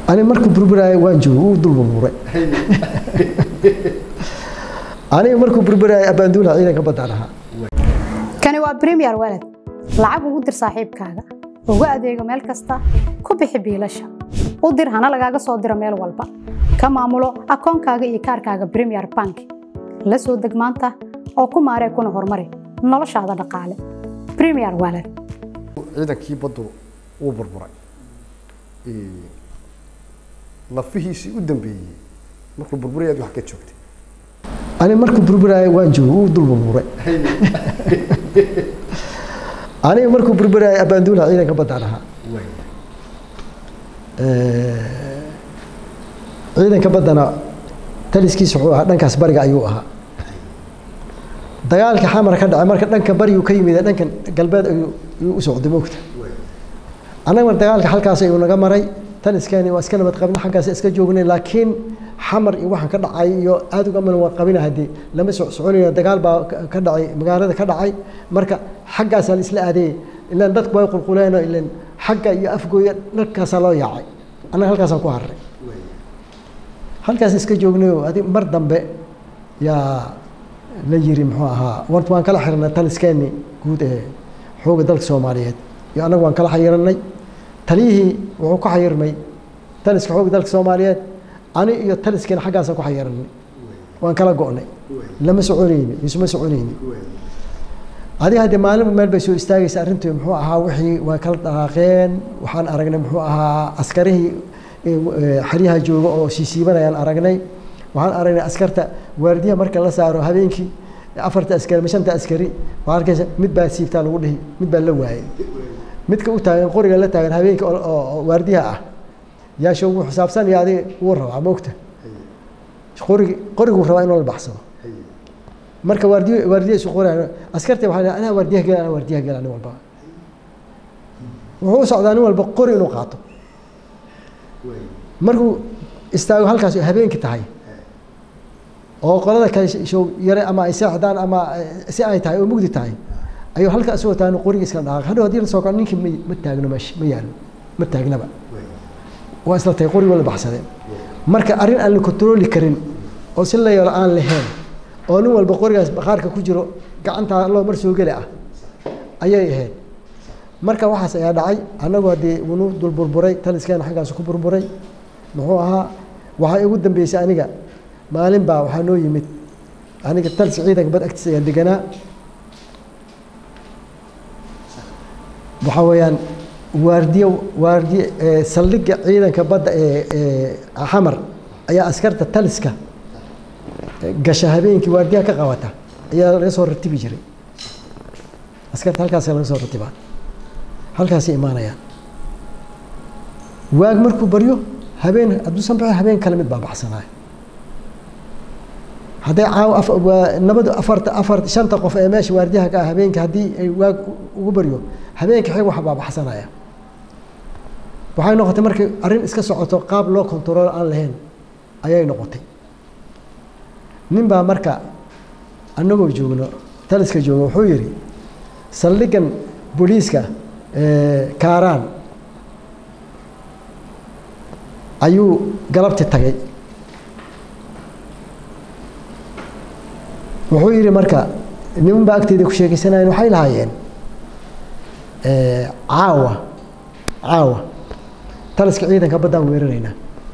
ani markuu burburaayo waan joogo wuu dul burburay aniga markuu burburaayo abaanduulaha ciidanka baddaan ahaa kani waa premier walad lacag ugu dir saaxiibkaaga ugu adeego meel kasta ku bixi biilasha u dir hana lagaaga soo diro meel walba ka maamulo akoonkaaga iyo kaarkaaga premier bank la soo deg maanta oo ku maaree kuna horumari noloshaada dhaqaale premier walad ciidankii baddu wuu burburay lafihiisii u dambeeyey markuu burburay aad wax ka joogtay ani markuu burburaayo waan joogo wuu dul burburay aniga markuu burburaayo abaanduulaha ciidanka baddaan ahaa ciidanka baddana taliskiisa wuxuu ahaa dhankaas bariga ayuu ahaa dagaalka xamar ka dhacay marka dhanka bariyuu ka yimid dhankan galbeed ayuu u socday moogta annaga mar dagaalka halkaas ayuu naga maray taliskani waa iska nabad qabna xaggaas iska joognay laakiin xamar iyo waxaan ka dhacay iyo aad uga mana waa qabina haddii lama soc soconayno dagaal baa ka dhacay magaalada ka dhacay marka xaggaasaa la isla aadeeyey ilaan dadku way qulquleeno ilaan xagga iyo afgooya dharkaasaa loo yaacay annaga halkaasaan ku harray halkaas iska joognayo adi mar dambe yaa la yiri muxuu ahaa warta waan kala xirnay taliskeeni guud ee xooga dalka soomaaliyeed iyo annagu waan kala xayiranay taliyihii wuxuu ku xayirmay taliska xooga dalka soomaaliyeed ani iyo taliskeena xaggaasaan ku xayiranay waan kala go'nay lama soconayni isuma soconayni adiga haddee maalinba meel bay soo istaagaysa arrintii muxuu ahaa wixii waa kala dhaqaaqeen waxaan aragnay muxuu ahaa askarihii xeryaha jooga oo siisiibanayaan aragnay waxaan aragnay askarta waardiyaha marka la saaro habeenkii afarta askari shanta askari waxaa arkaysa mid baa siibtaa lagu dhihi mid baa la waayay midka u taagan qoriga la taagan habeenkii oo waardiyaha ah yaasho wuu xisaabsanaya adiga wuu rabaa moogta qorigi qoriguu rabaa inuu la baxsado marka waardiyo waardiya isu qoraya askarta waxaa anaa waardiyaha gela anaa waardiyaha gela nin walba wuxuu u socdaa nin walba qori inuu qaato markuu istaago halkaas habeenkii tahay oo qolada kale show yare ama ay seexdaan ama si ay tahay oo mugdi tahay ayuu halka isagoo taagno qoriga iska dhaqaaq hadhow haddii la soo kaco ninkii ma ma taagno meesha ma yaalo ma taagnaba waa isla tahay qoriga la baxsadeen marka arrin aan la kontrooli karin oo si la yeelo aan lahayn oo nin walba qorigaas baqaarka ku jiro gacantaa loo mar soo geli ah ayay ahayd marka waxaas ayaa dhacay annagu haddii wunu dul burburay taliskeena xaggaas ku burburay muxuu ahaa waxaa igu dambeysay aniga maalin baa waxaa noo yimid aniga taliska ciidanka bad agtiisa ayaan deganaa waxaa weeyaan waardiye waardiye saldhigga ciidanka badda ee ee xamar ayaa askarta taliska gasha habeenkii waardiyaha ka qabata ayaa laga soo ratibi jiray askarta halkaasa laga soo ratibaa halkaasay imaanayaan waag markuu baryo habeen hadduusan baxin habeen kale mid baa baxsanaayo hadday caawa nabadu afarta afar shanta qof ee meesha waardiyaha ka ah habeenkii haddii ay waag ugu baryo habeenkii xig wax baa baxsanaya waxay noqotay markay arrin iska socoto qaab loo kontarool aan lahayn ayay noqotay nin baa marka annagoo joogno taliska joogno wuxuu yidhi saldhiggan booliiska kaaraan ayuu galabti tagay wuxuu yidhi marka niman baa agteeda ku sheekeysanayen waxay lahaayeen caawa caawa taliska ciidanka baddaan weeraraynaa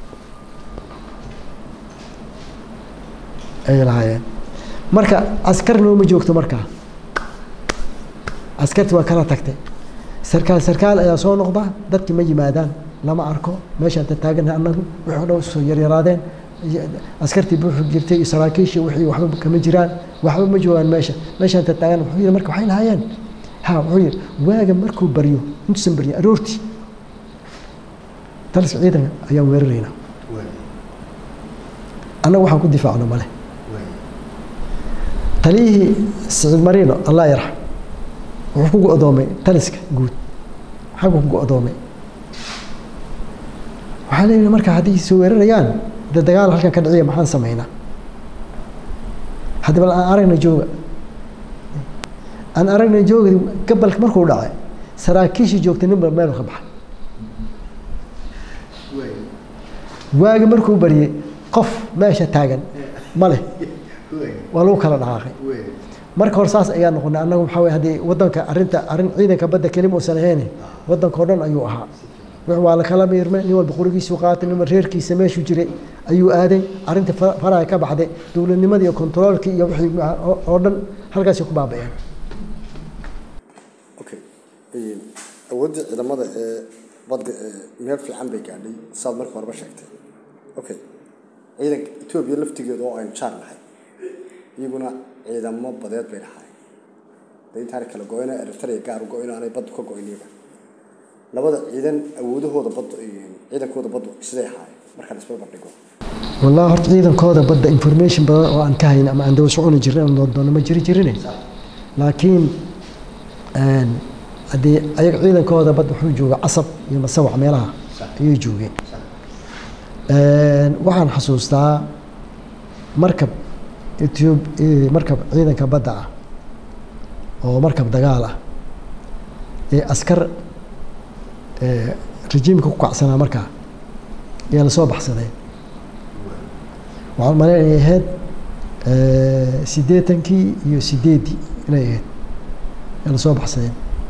ayay lahaayeen marka askar nooma joogto markaa askarti waa kala tagtay sarkaal sarkaal ayaa soo noqda dadkii ma yimaadaan lama arko meeshaan tataagannahay annagu wixii o dhan soo yaryaraadeen askartii buuxu jirtay iyo saraakiishii wixii waxba kama jiraan waxba ma joogaan meesha meeshaan tataagan wuxuu yidhi marka waxay lahaayeen ha wuxuu yidhi waaga markuu baryo intuusan baryin aroortii taliska ciidanka ayaan weeraraynaa annagu waxaan ku difaacno male taliyihii siciid mariino allah yarxam wuxuu ku go-doomay taliska guud xaggu ku go-doomay waxaa leeyihi marka haddii soo weerarayaan de dagaal halkan ka dhiciya maxaan samaynaa haddi bal aan aragna jooga aan aragna jooga gabalka markuu dhacay saraakiishii joogtay ninba meel ka baxay waagi markuu baryey qof meesha taagan ma leh waa lagu kala dhaqaaqay marka hore saas ayaa noqonay annagu waxaa weye haddii waddanka arrinta arrin ciidanka badda kelima uusan ahayn waddanka oo dhan ayuu ahaa wix waa la kala miirmay nin walba qurigiisuu qaatay nin walba reerkiisa meeshuu jiray ayuu aaday arrinta fa- faraha ka baxday dowladnimadii iyo kontaroolkii iyo wixii ma- oo- oo dhan halkaasay ku baaba'een okay awooddii ciidamada ee badda ee meel fiican bay gaadhay saad marka horeba sheegtay okay ciidanka etoobiya laftigeeda oo aynu jaar nahay iyaguna ciidamo badeed bay lahaayeen dee intaana kala go-ina eritrea gaar u go-in aanay baddu ka go-in iyaga labada ciidan awoodahooda badda ciidankooda baddu siday ahaayeen marka la isba bandhigo wallahi horta ciidankooda badda information badan oo aan ka hayn ama aan daba soconi jirin aan doon doono ma jiri jirine laakiin een, haddii ayaga ciidankooda badda wuxuu jooga casab iyo masawac meelaha ayay joogeen Een, waxaan xasuustaa markab ethiop eh, markab ciidanka badda ah oo markab dagaal ah ee askar eh, rejiimka ku kacsanaa markaa ayaa lasoo baxsadeen waxaan malayn inay ahayd eh, siddeetankii iyo sideeddii inay ahayd ee lasoo baxsadeen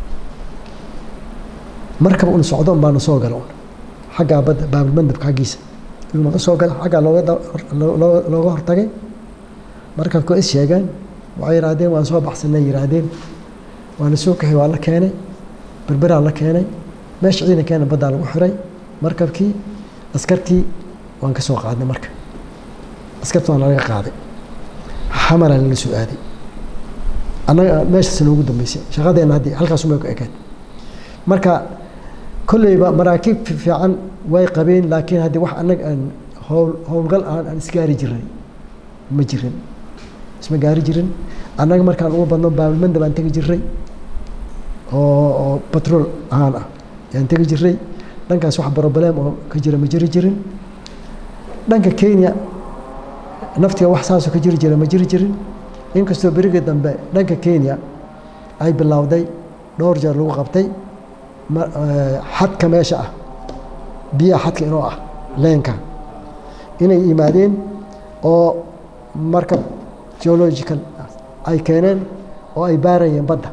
markab un socdo un baana soo gala un xaggaa badda baabilmandabka xaggiisa inuu naga soo gala xaggaa looga da- loo- loo- looga hortagay markabka is sheegeen waxay yidhaahdeen waan soo baxsanay yidhaahdeen waa la soo kaxay waa la keenay berberaa la keenay meesha ciidankeena baddaa lagu xiray markabkii askartii waan ka soo qaadnay marka askarta waan laga qaaday xamaraa lala soo aaday annaga meeshaas noogu dambeysay shaqadeena haddii halkaasumay ku ekayd marka kolleyba maraakiib fi- fiican way qabeen laakiin haddii wax annaga aan howl howlgal aan aan isgaari jiray ma jirin isma gaari jirin annaga markaan ugu badno baabilmanda baan tegi jiray oo oo batrool ahaan ah yaan tegi jiray dhankaas wax broblem oo ka jira ma jiri jirin dhanka kenya naftiga wax saasoo ka jiri jira ma jiri jirin inkastoo berigii dambe dhanka kenya ay bilowday dhowr jeer lagu qabtay ma- eh, xadka meesha ah biyaha xadka inoo ah leenka inay yimaadeen oo markab geological ay keeneen oo ay baarayeen badda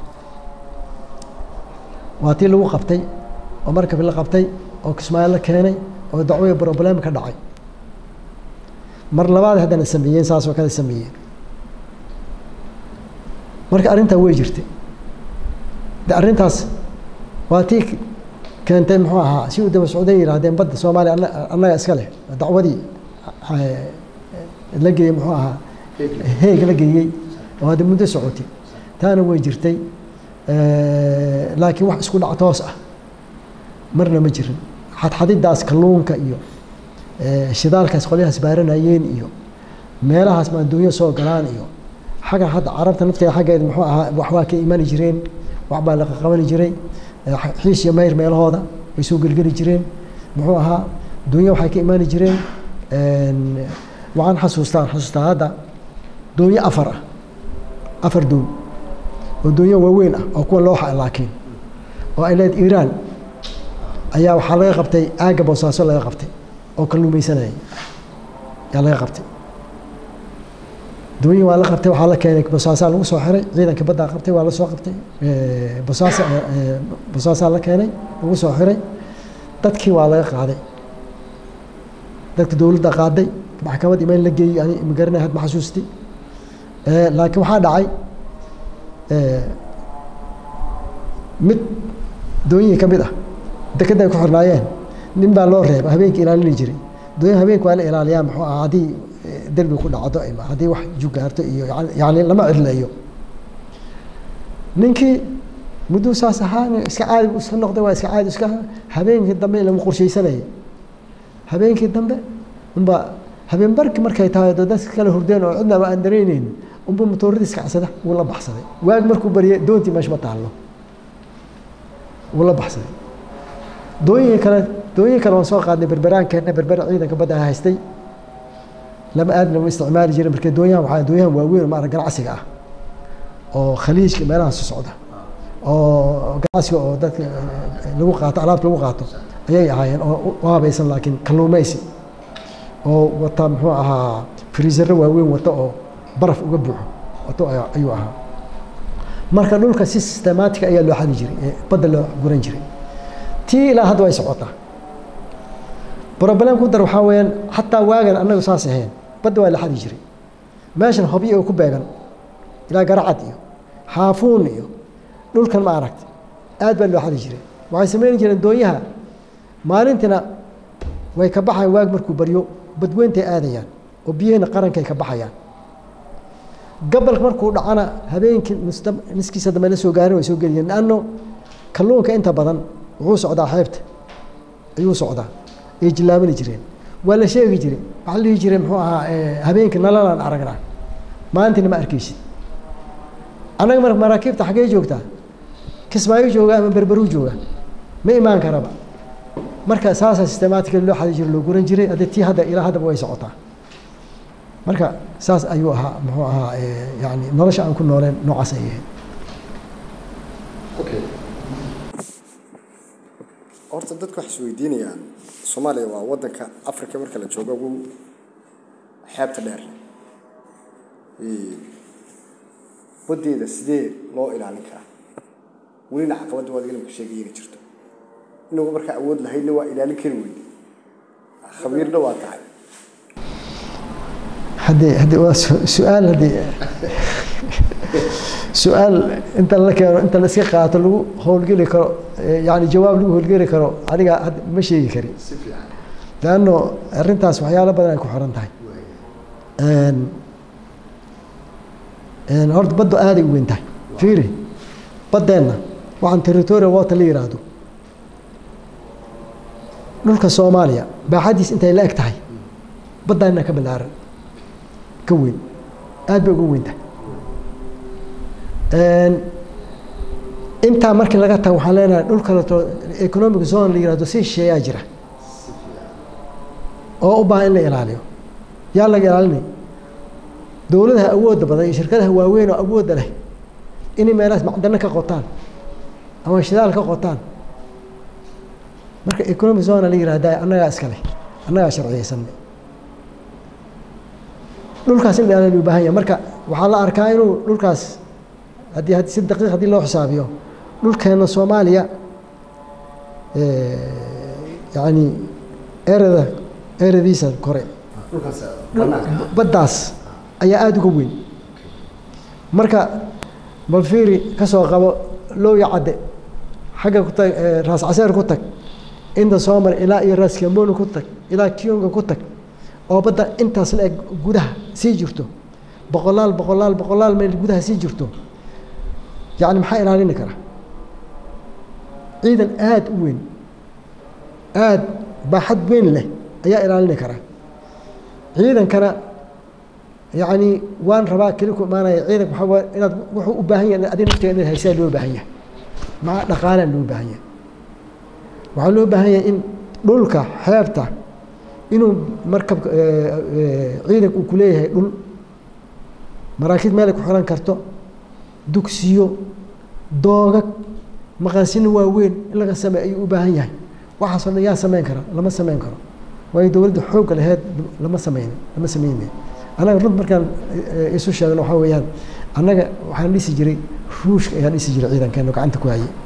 waa tii lagu qabtay oo markab la qabtay oo kismaayo la keenay oo dacwaya problem ka dhacay mar labaad haddana sameeyeen saasoo kale sameeyeen marka arrintaa way jirtay de arrintaas waa tii keentay muxuu ahaa si uu daba socday yidhaahdeen badda soomaaliya anna- annaga iska leh dacwadii eh, la geeyey muxuu ahaa heeg la geeyey oo hadda muddo socotay taana way jirtay Eh, laakiin wax isku dhac toos ah marna ma jirin xadxadidaas kalluunka iyo eh, shidaalkaas qolyahaas baaranayeen iyo meelahaas maanduunyo soo galaan iyo xagga hadda carabta nafteeda xaggeeda muxuu ahaa wax waa ka imani jireen wax baa laqa qabani jiray eh, xiis iyo mayr meelahooda way soo gelgeli jireen muxuu ahaa duunyo waxay ka imani jireen En, waxaan xasuustaa xasuustaa hadda duunyo afar ah afar duun oo duunyo waaweyn ah oo kuwa looxa laakiin oo ay leed iiraan ayaa waxaa laga qabtay aagga boosaaso laga qabtay oo kalluumaysanayay ayaa laga qabtay duunyi waa la qabtay waxaa la keenay boosaasaa lagu soo xiray ciidanka baddaa qabtay waa la soo qabtay Eh, bosaasa eh, boosaasaa la keenay lagu soo xiray dadkii waa laga qaaday dadka dowladda qaaday maxkamad imayn la geeyey ani magaranay had ma xasuusti Eh, laakiin waxaa dhacay eh, mid doonyihii ka mid ah dekedda ay ku xirnaayeen nin baa loo reeba habeenkii ilaalini jiray doonyaha habeenka waa la ilaaliyaa muxuu ahaa haddii eh, derbi ku dhacdo ima haddii wax jugaarto iyo yani- yani lama cidleeyo ninkii mudduu saas ahaa nin iska caadi buu iska noqday waa iska caadi iska ahaa habeenkii dambe lama qorshaysanaya habeenkii dambe unba habeen barki markay tahay dee dadka kale hurdeen oo cidnaba aan dareyneynin unba matooradiis kacsada wuu la baxsaday waagi markuu baryay doontii meesha ma taallo wuu la baxsaday dooyinkii kale dooyinkii kale waan soo qaadnay berberaankeenna berber ciidanka badda haystay lama aadna ma isticmaali jirin marka doonyahan waxaa doonyahan waaweyn oo maarag ganacsiga ah oo khaliijka meelahaas socda oo ganacsiga oo dadka eh, lagu qaato alaabta lagu qaato ayay ahaayeen oo u habaysan laakiin kalluumaysi oo wata muxuu ahaa friisaro waaweyn wata oo baraf uga buuxo wato ayuu ahaa marka dhulka si systematic ayaa loo xadi jiray ee badda loo guran jiray tii ilaa hadda way socotaa problem ku dar waxaa weeyaan xataa waagan annagu saas ahayn badda waa la xadi jiray meeshan hobyo oo ku beegan ilaa garacad iyo xaafuun iyo dhulkan ma aragta aad baa loo xadi jiray waxay sameyn jireen doonyaha maalintiina way ka baxayaan waag markuu baryo badweyntay aadayaan oo biyahina qarankay ka baxayaan gabalka markuu dhacana habeenkii niskiisa dambe la soo gaarin way soo geliyeen lanno kalluunka inta badan wuxuu socdaa xeebta ayuu socdaa ay jilaabani jireen waa la sheegi jiray waxaa la dhihi jiray muxuu ahaa habeenkii nalalaan aragnaa maalintiina ma arkeysid annaga mar maraakiibta xaggee joogtaa kismaayo jooga ama berberuu jooga ma imaan karaba marka saasaa systematically loo xadi jiray loo guran jiray haddii tii hadda ilaa haddaba way socotaa marka saas ayuu ahaa muxuu ahaa yani nolosha aan ku nooleen noocaas ay ahayd horta dadku waxay isweydiinayaan soomaaliya waa waddanka africa marka la joogo ugu xeebta dheer waddeeda sidee loo ilaalin karaa welina caqabadda waad ilimka sheegay inay jirto inagu markaa awood lahaydna waa ilaalin kari weyne khabiirna waa tahay haddii haddii waa su-aal haddii su-aal inta la keeno inta la iska qaato lagu howlgeli karo yani jawaab lagu howlgeli karo aniga ma sheegi kari leanno arrintaas waxyaalo badan ay ku xiran tahay horta baddu aaday u weyn tahay fiiri baddeenna waxaan territorial water la yiraahdo dhulka soomaaliya baaxadiis intay la eg tahay baddaanna ka balaaran ka weyn aad bay uga weyn tahay intaa markii laga tago waxaan leenahay dhul kaleto economic zone la yirahdo si shisheeyaa jira oo u baahan in la ilaaliyo yaa laga ilaalinay dowladaha awoodda badan iyo shirkadaha waaweyn oo awoodda leh inay meelahaas macdano ka qotaan ama shidaal ka qotaan marka economic zone la yirahda annagaa iska leh annagaa sharciyeysanay dhulkaas in la ilaaliyo u baahan yahay marka waxaa la arkaa inuu dhulkaas haddii haddii si daqiiq haddii loo xisaabiyo dhulkeena soomaaliya yani erada eradiisa kore baddaas ayaa aada uga weyn marka balfiiri ka soo qabo lowya cadde xagga ku tag raas caseer ku tag inta soo mar ilaa iyo raas kamboni ku tag ilaa kiyonga ku tag oo badda intaas la eg gudaha sii jirto boqolaal boqolaal boqolaal meel gudaha sii jirto yani maxaa ilaalini kara ciidan aada u weyn aada baaxad weyn leh ayaa ilaalini kara ciidankana yani waan rabaa keli ku imaanaya ciidanka waxaa inaad wuxuu u baahan yahay adi naftiga inaad haysaa loo baahan yahay maa dhaqaalaa loo baahan yahay waxaa loo baahan yahay in dhulka xeebta inuu markabka ciidanka uu ku leeyahay dhul maraakiib meelay ku xiran karto dugsiyo doogag maqaasino waaweyn in laga sameey ayuu u baahan yahay waxaasoo dhan yaa sameyn kara lama sameyn karo waayo dowladda xoogga laheyd lama sameyn lama sameyne annaga runt markaan isu sheegno waxaa weeyaan annaga waxaan dhisi jiray ruushka ayaan dhisi jiray ciidankeeno gacanta ku hayay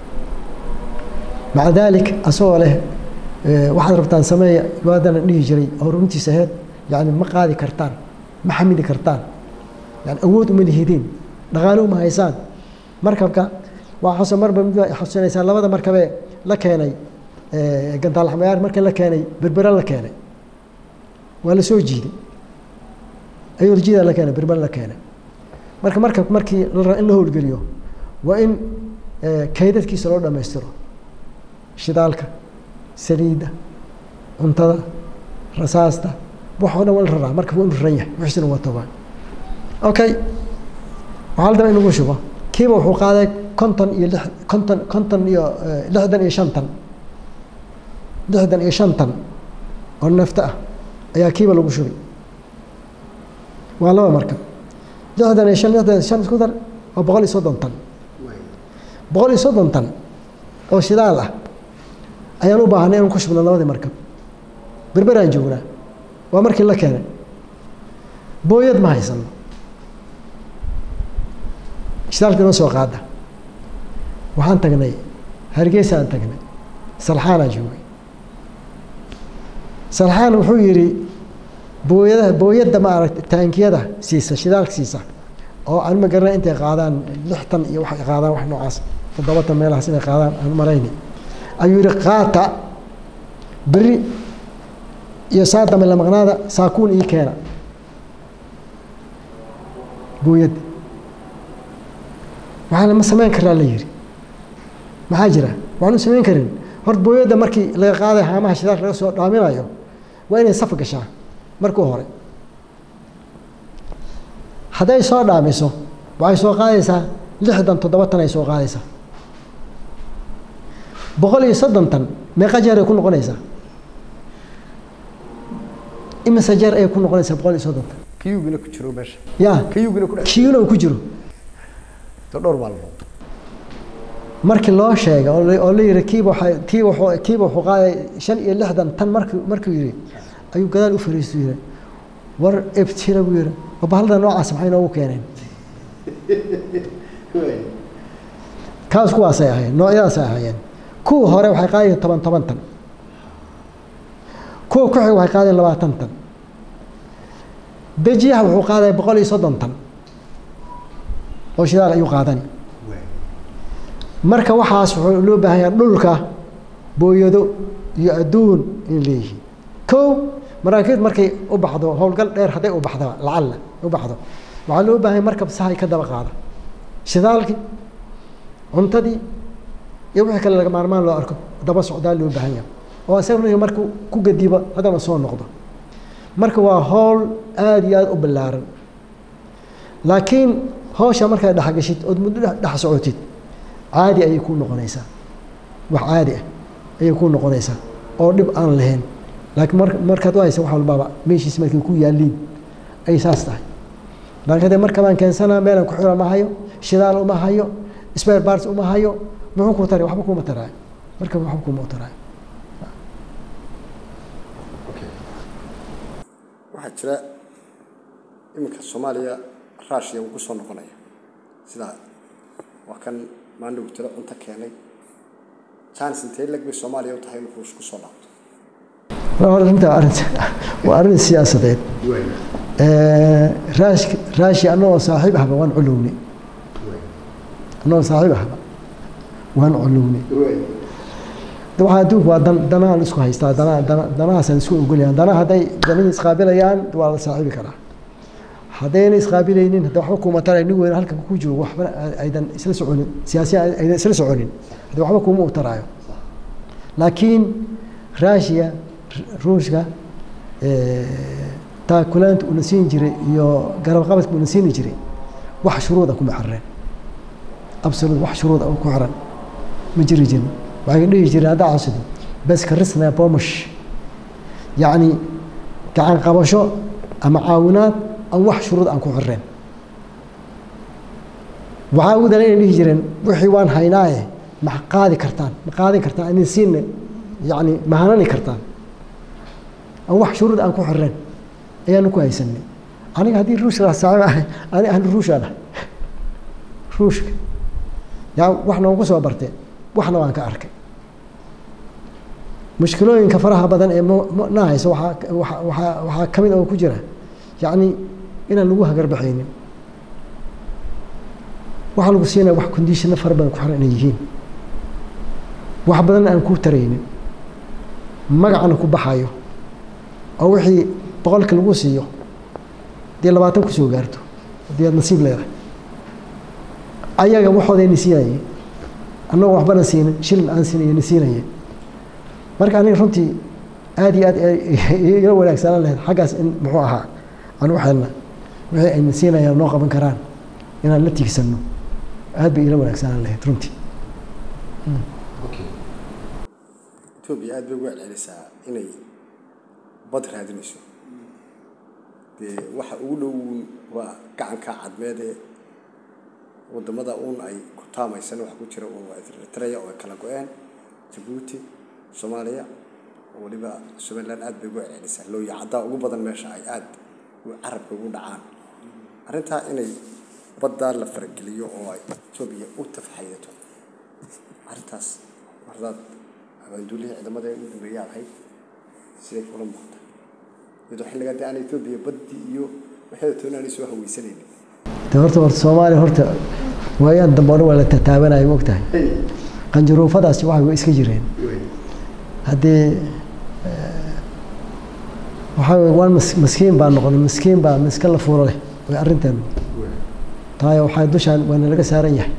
maca daalik asagoo leh waxaad rabtaan sameeya waadana dhihi jiray oo runtiisa aheyd yani ma qaadi kartaan ma xamili kartaan yani awood uma lihidiin dhaqaalo uma haysaan markabka waxaasoo marba mid xasuusinaysaa labada markabee la keenay gandaalaxmayaar markii la keenay berbera la keenay waa la soo jiiday ayuu jiida la keenay berbera la keenay marka markabka markii in la howlgeliyo waa in kaydadkiisa loo dhammaystiro shidaalka saliidda cuntada rasaasta waxoo dhan waa la raraa markab waa inu raran yahay wixiisina waa tobaa okay waxaa la daba in lagu shubo kiiba wuxuu qaaday konton iyo lix konton konton iyo lixdan iyo shan tan lixdan iyo shan tan oo neefta ah ayaa kiiba lagu shubay waa laba markab lixdan iyo shan lixdan iyo shan isku dar waa boqol iyo soddon tan boqol iyo soddon tan oo shidaal ah ayaan u baahanay inaan ku shubno labadii markab berberaan joognaa waa markii la keenay booyad ma haysano shidaalka inoo soo qaada waxaan tagnay hargeysa aan tagnay salxaanaa joogay salxaan wuxuu yidhi booyadaha booyadda ma aragta taankiyada siisa shidaalka siisa oo aan ma garanay intay qaadaan lixtan iyo waxay qaadaan wax noocaas toddobatan meelahaas inay qaadaan aan marayni ayuu yidhi qaata beri iyo saa dambe la maqnaada saakuun ii keena booyadda waxaana ma samayn karaa la yidhi maxaa jira waxaanu samayn karin horta booyadda markii laga qaaday haamaha shidaalka laga soo dhaaminayo waa inay saf gashaa markuu hore hadday soo dhaamiso waxay soo qaadaysaa lixdan toddobatan ay soo qaadaysaa boqol iyo soddon tan meeqa jeer ay ku noqonaysaa imise jeer ayay ku noqonaysaa boqol iyo soddon tan kiyugina ku jiro meesha ya kiyugina ku dhex kiina uu ku jiro to dhowr maalmood markii loo sheegay oo la- oo la yihi kiiba waxay tii wuxuu kiiba wuxuu qaaday shan iyo lixdan tan markuu markuu yidhi ayuu gadaal u fariistu yidhi war ebtira buu yidhi wabahalada noocaas maxay noogu keeneen kaas kuwaasay ahaayeen noocyadaasay ahaayeen kuwa hore waxay qaadayeen toban toban tan kuwa ku xiga waxay qaadayeen labaatan tan dejiyaha wuxuu qaadaya boqol iyo soddon tan oo shidaal ayuu qaadani marka waxaas wuxuu loo baahan yahay dhulka booyado iyo adduun in leeyihiin kow maraakiibta markay u baxdo howlgal dheer hadday u baxdo lacalla u baxdo waxaa loo baahan yahay markab sahay ka daba qaada shidaalkii cuntadii iyo wixii kale laga maarmaan loo arko daba socdaa loo baahan yahay oo isagana markuu ku gadiba haddana soo noqdo marka waa howl aada iyo aada u ballaaran laakiin hawsha markaad dhexgashid ood muddo dhex dhex socotid caadi ayay kuu noqonaysaa wax caadi ah ayay kuu noqonaysaa oo dhib aan lahayn laakiin mar markaad u haysa wax walbaba meeshiis markay ku yaaliin ay saas tahay laakiin haddee markabaan keensanaa meelan ku xira ma hayo shidaal uma hayo spare parts uma hayo muxuu ku taray waxba kuma taraayo markaba waxba kuma taraayo waxaa jira iminka soomaaliya rushia wuu kusoo noqonaya sidaa waa kan maandhow jira cunto keenay chance intee leg bay soomaaliya u tahay inuu ruush kusoo laabto arrinta arrinta waa arrin siyaasadeed raash raashi annagoo saaxiib ahba waan culuwnay annagoo saaxiib ahba waan culuwnay de waxaa adduunku waa dan danahan isku haystaa dana dana danahaasaan isku ogolayaan danaha hadday danihii isqaabilayaan waa la saaxiibi karaa haddayna isqaabilaynin hadda waxba kuma taray nin weyn halkan ku joogo waxba aydan isla soconin siyaasiyan aydan isla soconin hadda waxba kuma u taraayo laakiin raashiya ruushka taakulaanta uuna siin jiray iyo garab qabadka uuna siini jiray wax shuruuda kuma xireen absolute wax shuruuda ku xiran ma jiri jirin waxay dhihi jireen haddaa casido bes karisna bomash yacni gacan qabasho ama caawinaad aan wax shuruud aan ku xireen waxaa ugu daran inay dhihi jireen wixii waan haynaaye ma qaadi kartaan ma qaadin kartaan idin siinne yacni ma hanani kartaan aan wax shuruud aan ku xireen ayaanu ku haysanay aniga haddii ruushka saaxiib ahay ani ahlu ruushaan ah ruushka yaa wax noogu soo bartee waxna waan ka arkay mushkilooyinka faraha badan ee na hayso waxaa waxaa waxaa ka mid oo ku jira yacni inaan lagu hagarbaxaynin waxaa lagu siinaya wax conditionno fara badan ku xiran inay yihiin wax badanna aan ku taraynin magacana ku baxayo oo wixii boqolka lagu siiyo dee labaatan kusoo gaarto haddii aad nasiib leedahay ayaga waxoodayna siinayeen annagoo waxbana siinin shilin aan siinayna siinayeen marka aniga runtii aada iyo aad ila wanaagsanaan lahayd xaggaas in muxuu ahaa aan u xelna wixii ayna siinayaan noo qaban karaan inaan la tiigsanno aad bay ila wanaagsanaan lahayd runtii etoobiya aad bay uga celcelisaa inay bad raadinayso dee waxa ugu dhow waa gacanka cadmeedee wadamada uun ay ku taamaysan waxa ku jira uun waa eritrea oo ay kala go-een jabuuti soomaaliya oo weliba somaliland aad bay ugu celcelisaa looya caddaa ugu badan meesha ay aad carabka ugu dhacaan arrintaa inay baddaa la farageliyo oo ay etoobiya u tafxaydato arrintaas mardaad abaanduulihii ciidamada u dambeeyaa ahayd siday kula muuqata iyadoo xilligaa dee aan etoobiya baddii iyo waxeeda toona aanay soo haweysanaynin de horta horta soomaaliya horta waayaan dambe odhan waa la tataabanaya mogtahay qanjaruufadaasi waxay way iska jireen haddii waxaa weye waan mas maskiin baa noqonay maskiin baa miska la fuuro leh way arrinteenu taayo waxaa dushaan waana laga saaran yahay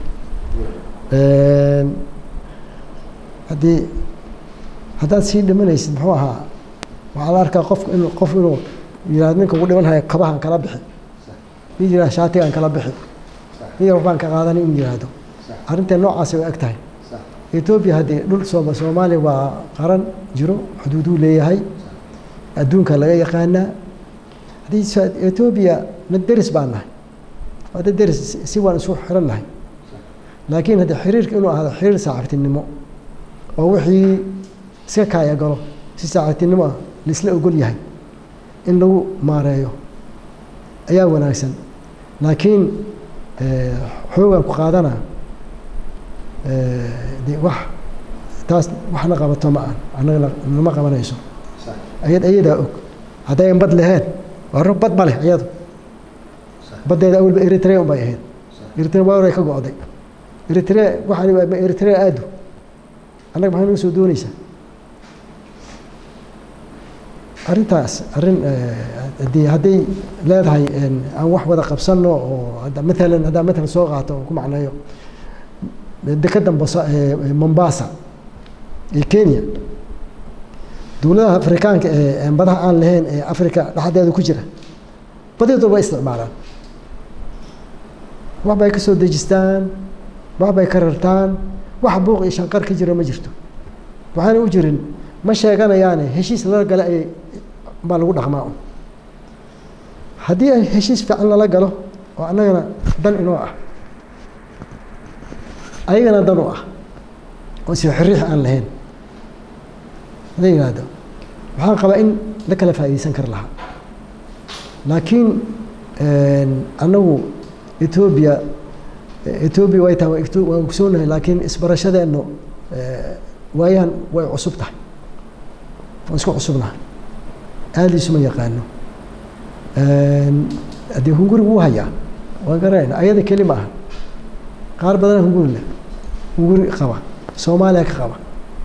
haddii haddaad sii dhimanaysid muxuu ahaa waxaa la arkaa qof in qof inuu yihahdo ninka ugu dhiman haya kabahan kala bixi mid yihahdo shaatigaan kala bixi mid yar waxbaan ka qaadanay inuu yihahdo arrinteen noocaasi way eg tahay etoobiya haddii dhul sooma soomaaliya waa qaran jiro xuduuduu leeyahay adduunka laga yaqaanaa haddii etoobiya mid deris baan nahay waa dad deris si waan isu xiran nahay laakiin haddii xiriirka inuu ahdo xiriir saaxiibtinimo oo wixii iska kaaya galo si saaxiibtinimo ah laisla ogol yahay in lagu maareeyo ayaa wanaagsan laakiin xoogan ku qaadana de wax taas waxna qabato ma aan annagana nama qabanayso ayad ayadaa og haddayan bad laheen waa rog bad ma leh iyadu baddeeda awalba eritrea un bay ahayd eritrea waa horay ka go-day eritrea waxaan eritrea aadu annaga maxay naga soo doonaysaa arrintaas arrin hadii hadday leedahay aan wax wada qabsanno oo maalan haddaan matalan soo qaato oo ku macneeyo dekeda mombasa ee kenya dowladaha afrikaanka ee badaha aan lahayn ee africa dhexdeeda ku jira badeedu way isticmaalaan wax bay ka soo dejistaan wax bay ka rartaan wax buuq iyo shanqar ka jira ma jirto waxaana u jirin ma sheeganayaane heshiis lala gala ayay baa lagu dhaqmaa un haddii ay heshiis fiican lala galo oo annagana dan inoo ah ayagana dan u ah oo si xiriix aan lahayn hada yihahdo waxaan qabaa in la kala faa'iideysan kar lahaa laakiin annagu etoobiya etoobiya way tahay waan ogsoonahay laakiin isbarashadeennu waayahan way cusub tahay waan isku cusubnahay aadiisuma yaqaano haddii hunguri wuu hayaa waan garanayna ayada keli ma aha qaar badana hunguri leh hunguri qaba soomaaliya ka qaba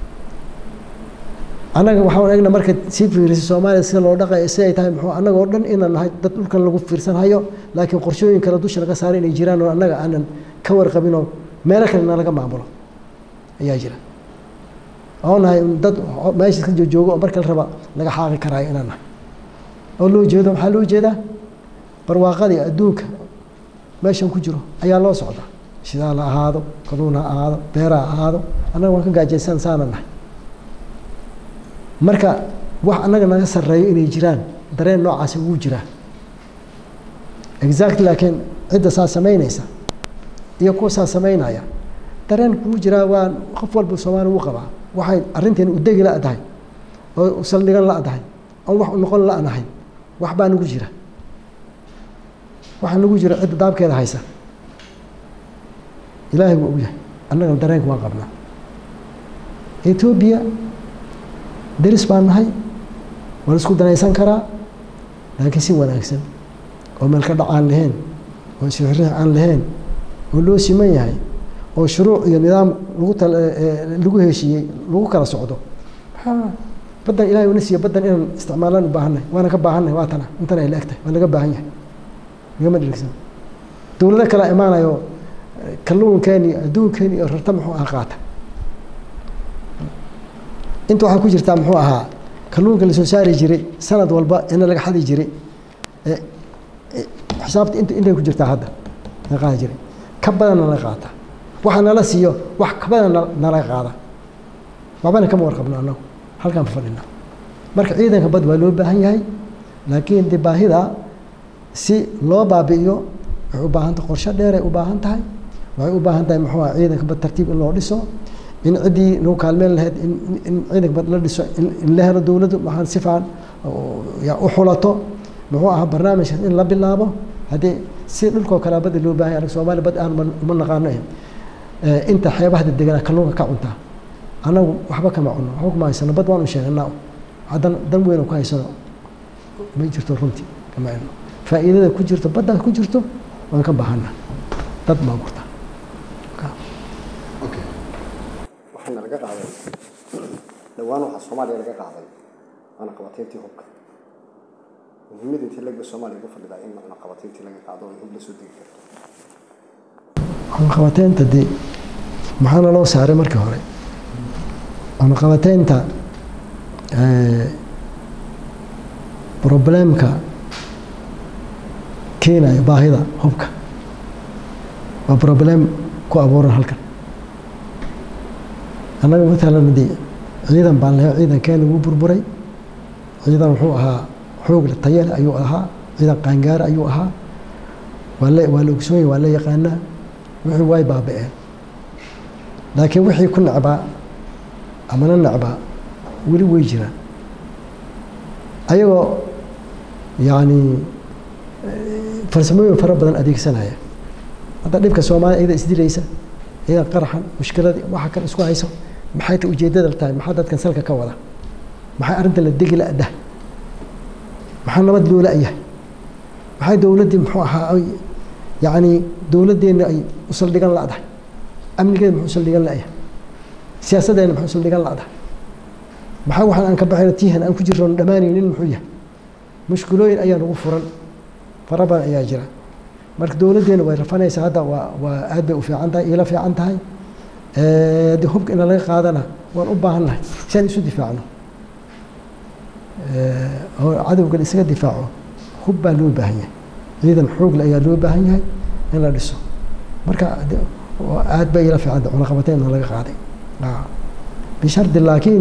annaga waxaan egna marka sii fiirisa soomaaliya sida loo dhaqay siday tahay muxuu annaga oo dhan inaan nahay dad dhulkan lagu fiirsan hayo laakiin qorshooyin kale dusha laga saaray inay jiraan oo annaga aanan ka warqabin oo meelo kale nalaga maamulo ayaa jira oo nahay dad meesha iska joojoogo oo marka la raba laga xaaqi karaayo inaan nahay oo loo jeedo maxaa loo jeedaa barwaaqadii adduunka meeshan ku jiro ayaa loo socdaa shidaal ha ahaado kaduun ha ahaado beera ha ahaado annaga waan ka gaajaysan saana nahay marka wax annaga naga sarreeyo inay jiraan dareen noocaasi wuu jiraa exact laakiin cidda saa samaynaysa iyo kuwa saa samaynaya dareen kuu jiraa waa qof walba soomaali wuu qabaa waxay arrinteen udegi la dahay oo saldhigan la dahay oon wax u noqon la nahay wax baa nagu jira waxaa nagu jira cidda daabkeeda haysa ilaahay wuu ogyahay annagana dareenka waan qabnaa etoobiya deris baan nahay waan isku danaysan karaa laakiin si wanaagsan oo meel ka dhac aan lahayn oo sixriix aan lahayn oo loo siman yahay oo shuruuc iyo nidaam lagu tal lagu heshiiyey lagu kala socdo baddan ilahay una siiya baddan inaan isticmaalaan u baahannahay waana ka baahannahay waa tana intan ay la eg tahay waa laga baahan yahay lagama dhirigsan dowlado kalea imaanayo kalluunkeeni adduunkeeni iyo rarta muxuu aha qaata inta waxaa ku jirtaa muxuu ahaa kalluunka lasoo saari jiray sanad walba ina laga xadi jiray xisaabta int intay ku jirtaa hadda la qaadi jiray ka badanna la qaata waxa nala siiyo wax ka badan nala qaada waxbana kama warqabno annagu halkaan fadhina marka ciidanka bad waa loo baahan yahay laakiin de baahida si loo baabi'iyo waxay u baahan tahay qorshe dheeray u baahan tahay waxay u baahan tahay muxuu aha ciidanka bad tartiib in loo dhiso in ciddii nagu kaalmeen lahayd in in ciidanka la dhiso in la helo dowladdu waxaan si fiican u xulato muxuu ahaa barnaamijkaas in la bilaabo haddii si dhulkoo kale badda loo baahan yahay soomaaliya bad aan uma naqaano inta xeebaha deganaa kalluunka ka cuntaa annagu waxba kama cunno waxba kuma haysano bad waan u sheeganaa haddana dan weyn ku haysano ma jirto runtii kama cunno faa'iidada ku jirto badda ku jirto waan ka baahana dad baa gurta waxaana laga qaaday dhowaan waxaa soomaaliya laga qaaday waana qabateyntii hubka muhiimada intii laga soomaaliya uga fadhidaa in macna qabateyntii laga qaado ay hub la soo degi karto cunaqabateynta dee maxaana loo saaray markii hore cunaqabateynta problemka keenayo baahida hubka waa problem ku abuuran halkan annaga matalan dee ciidan baan lahay ciidankeena wuu burburay ciidan wuxuu ahaa xoog tayale ayuu ahaa ciidan qaangaara ayuu ahaa waa la waa la ogsoonyay waa la yaqaanaa wixii way baaba'een laakiin wixii ku necbaa amana necbaa weli way jiraan ayagoo yacni farsamooyin fara badan adeegsanaya hadda dhibka soomaaliya iyada isdilaysa iyada qaraxan mushkiladii waxa kale isku hayso maxay ta ujeeddada tahay maxaa dadkan salka ka wada maxay arrinta la degi la-dah maxaa nabad loo la-yahay maxay dowladdii muxuu ahaa yacni dowladdeenna ay u saldhigan la-dahay amnigeeda muxuu saldhigan la-yahay siyaasaddeena muxuu saldhigan la-dahay maxaa waxaan aan ka baxayno tiihan aan ku jirno dhammaanaynin muxuu yahay mushkilooyin ayaa nagu furan fara badan ayaa jira marka dowladdeena way rafanaysaa hadda waa waa aad bay u fiican tahay iila fiican tahay haddii hubka ina laga qaadana waan u baahan nahay si aan isu difaacno oo cadowgan isaga difaaco hub baa loo baahan yahay ciidan xoogle ayaa loo baahan yahay in la dhiso marka aad bay ila fiicanta cunaqabateynna laga qaaday bishardi laakiin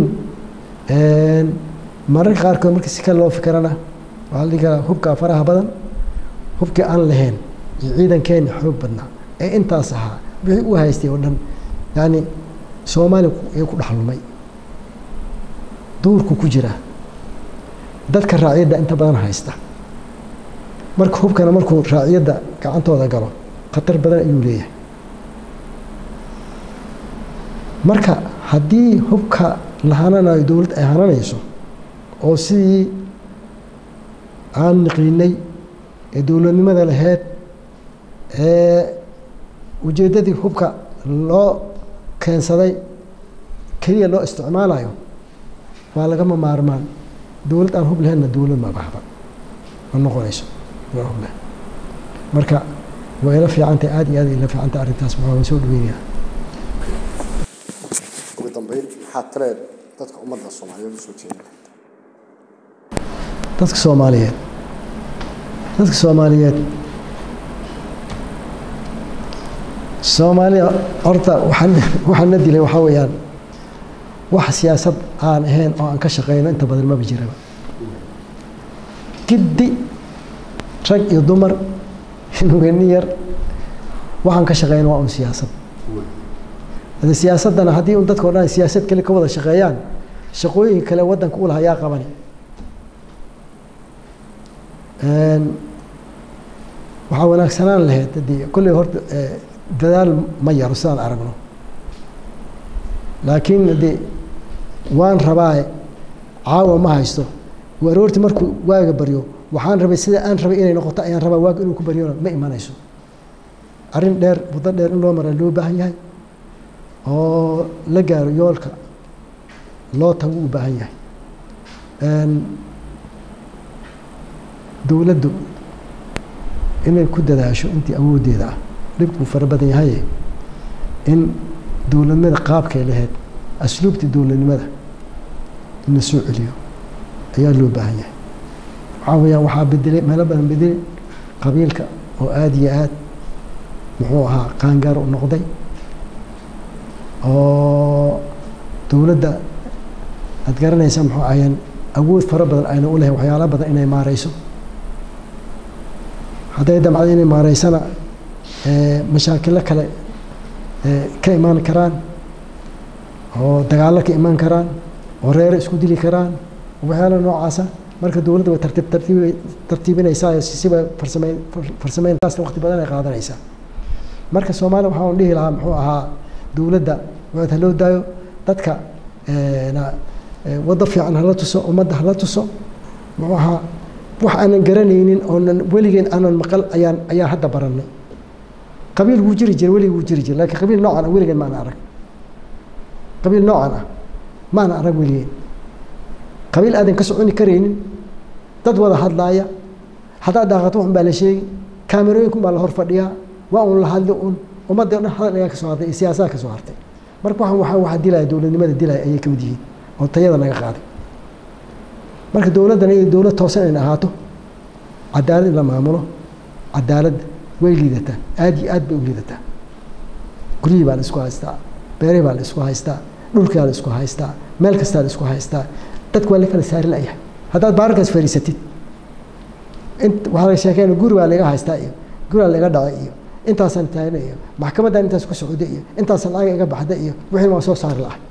mararka qaarkood marka si kale loo fikirana waxaa la dhihi karaa hubka faraha badan hubkii aan lahayn iyo ciidankeena xoog badnaa ee intaas ahaa wixii u haystay oo dhan yani soomaaliya ee ku dhexlumay duurku ku jira dadka raaciyadda inta badan haysta marka hubkana markuu raaciyadda gacantooda galo khatar badan ayuu leeyahay marka haddii hubka la hananayo dowladd ay hananayso oo sidii aan niqiinay ee dowladnimada laheyd ee ujeeddadii hubka loo keensaday keliya loo isticmaalayo waa lagama maarmaan dowlad aan hub lahaynna dowlad ma bahda ma noqonayso waa hub leh marka waa ila fiicantahay aada iyo aad ila fiicantahay arrintaas maxaa waan soo dhaweynaya ugu dambeyn maxaad taleed dadka ummadda soomaaliyeed usoo jeedin dadka soomaaliyeed dadka soomaaliyeed soomaaliya horta waxaan waxaan na dilay waxaa weeyaan wax siyaasad aan ahayn oo aan ka shaqeyno inta badan maba jiraba giddi rag iyo dumar nugeeni yar waxaan ka shaqeyno waa un siyaasad hade siyaasaddana haddii un dadka o dhan siyaasad kale ka wada shaqeeyaan shaqooyin kale waddanka u laha yaa qabani waxaa wanaagsanaan lahayd haddii kolley horta dadaal ma yaro sidaan aragno laakiin haddii waan rabaa caawa ma haysto aroorti markuu waaga baryo waxaan rabay sida aan rabay inay noqoto ayaan rabaa waaga inuu ku baryona ma imanayso arrin dheer muddo dheer in loo maraa loo baahan yahay oo la gaaro yoolka loo tago u baahan yahay dowladdu inay ku dadaasho intii awooddeeda ah dhibkuu fara badan yahaye in dowladnimada qaabkay lahayd asluubtii dowladnimada in la soo celiyo ayaa loo baahan yahay waxaa weyaan waxaa bedelay meelo badan bedelay qabiilka oo aada iyo aad muxuu ahaa qaangaar u noqday oo dowladda aada garanaysa muxuu ahayeen awood fara badan ayna u lahayn waxyaala badan inay maareyso hadday damcdo inay maareysana mashaakilo kale ka imaan karaan oo dagaallo ka iman karaan oo reere isku dili karaan waxyaala noocaasa marka dowladda way tartiib tartiib tartiibinaysaa siba farsameyn farsameyntaasna waqti badan ay qaadanaysaa marka soomaaliya waxaan dhihi lahaa muxuu ahaa dowladda waad haloo daayo dadka waddo fiican hala tuso ummadda hala tuso muxuu ahaa wax aanan garanaynin oonan weligeen aanan maqal ayaan ayaan hadda baranay qabiil wuu jiri jira weligii wuu jiri jira laakiin qabiil noocan ah weligeen maana arag qabiil noocan ah maana arag weligeen qabiil aadan ka soconi karaynin dad wada hadlaaya haddaad daaqato waxun baa la sheegi kaamerooyinkun baa la hor fadhiyaa waa un la hadli un ummadda dhan hadal ayaa ka soo hartay iyo siyaasaha ka soo hartay marka waxaan waxaa waxaa dilaya dowladnimada dilaya ayay ka mid yihiin oo tayada naga qaaday marka dowladdan iyo dowlad toosan inay ahaato cadaalad in la maamulo cadaaladda way liidataa aad iyo aad bay u liidataa guryihii baa la isku haystaa beerihii baa la isku haystaa dhulkaa la isku haystaa meel kastaa la isku haystaa dadku waa la kala saari layahay haddaad baararkaas fariisatid int waxaa la sheekeyna guri baa laga haystaa iyo guraa laga dhacay iyo intaasaan taagna iyo maxkamadan intaas ku socda iyo intaasaan lacag iga baxda iyo wixii waan soo saari lahay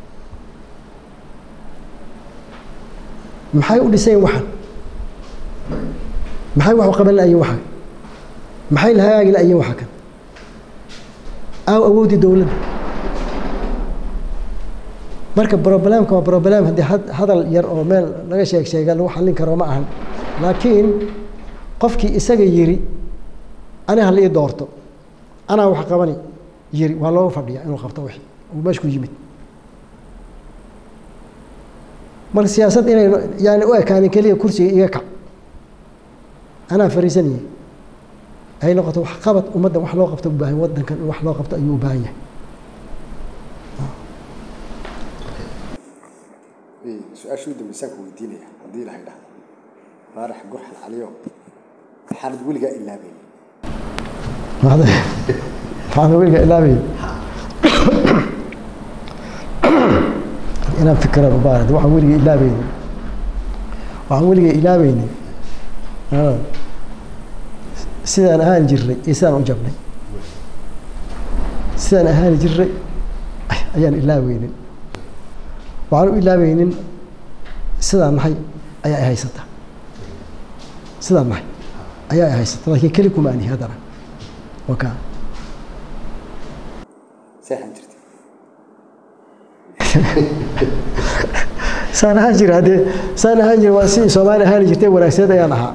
maxay u dhiseen waxan maxay wax u qaban la'ayiin waxan maxay la hagaagi la'ayiin waxa kan aaw awoodii dowladda marka problemka waa problem haddii hadal yar oo meel laga sheeg sheega lagu xallin karo ma ahan laakiin qofkii isaga yiri ani hala ii doorto anaa wax qabani yiri waa looga fadhiya inuu qabto wixii uu meesha ku yimid marka siyaasad inay yani u ekaanin keliya kursiga iga kac anaa fariisanayay ay noqoto wax qabad ummaddan wax loo qabto u baahan waddankan in wax loo qabto ayuu u baahan yahay su-aashii u dambeysaan ku weydiinaya haddii ilahay dhahdo faarax gurxan caliyo maxaanad weligaa ilaabayni maxaana weliga ilaabay inaan fikran u baahan waxaan weliga ilaabaynin waxaan weliga ilaabaynin sidaan ahaan jirnay iyo sidaan u jabnay sidaan ahaan jirnay ayaan ilaaweynin waxaan u ilaaweynin sidaan nahay ayaa i haysata sidaan nahay ayaa i haysata laakiin keli kuma anihi haddana waka seexan jirtay saan ahaan jira haddee saan ahaan jira waa sidii soomaali ahaan jirtay wanaagsaneed ayaan ahaa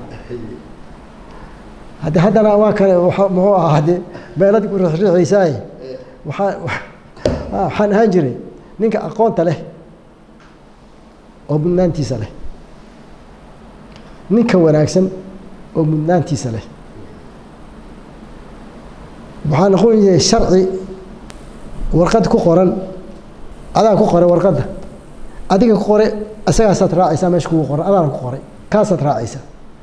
haddee haddana waa kale muxuu ahaa haddee beelad ku riixriixaysaaye waxaa waxaan ahaan jiray ninka aqoonta leh oo mudnaantiisa leh ninka wanaagsan oo mudnaantiisa leh waxaa noqon yahay sharci warqad ku qoran adaa ku qoray warqadda adiga ku qoray isagaasaad raacaysaa meesha kugu qoran adaana ku qoray kaasaad raacaysaa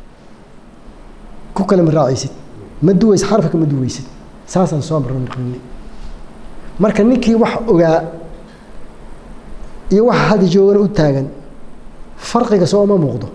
ku kale ma raacaysid ma duwaysid xarfika ma duwaysid saasaan soo marnay marka ninkii wax ogaa iyo waxa hadda joogana u taagan farqiga soo uma muuqdo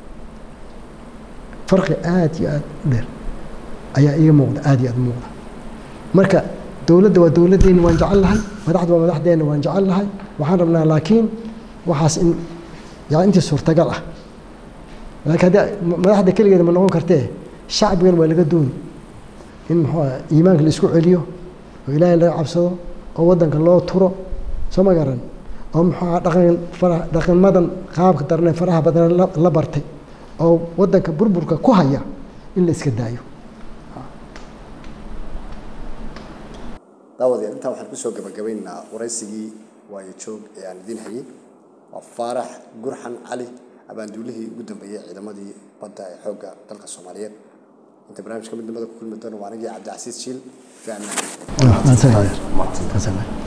farqi aada iyo aada u dheer ayaa iga muuqda aada iyo aada u muuqda marka dowladda waa dowladdeeni waan jecel lahay madaxda waa madaxdeenna waan jecel lahay waxaan rabnaa laakiin waxaas in yani intii suurtagal ah laakiin haddii madaxda keligeeda ma noqon kartee shacbigan waa laga dooni in muxuu ah iimaanka la isku celiyo oo ilaahay laga cabsado oo waddanka loo turo soo ma garan oo muxuu aha dhaqan fara dhaqamadan qaabka darnee faraha badan la bartay oo waddanka burburka ku haya in la iska daayo daawadee intaa waxaan kusoo gabagabaynaynaa waraysigii waayo joog ee aan idiin hayay waa faarax gurxan cali abaanduulihii ugu dambeeyey ciidamadii badda ee xoogga dalka soomaaliyeed inta barnaamijka midnimada ku kulmi doono waa anigii cabdicasiis jiil fi amaan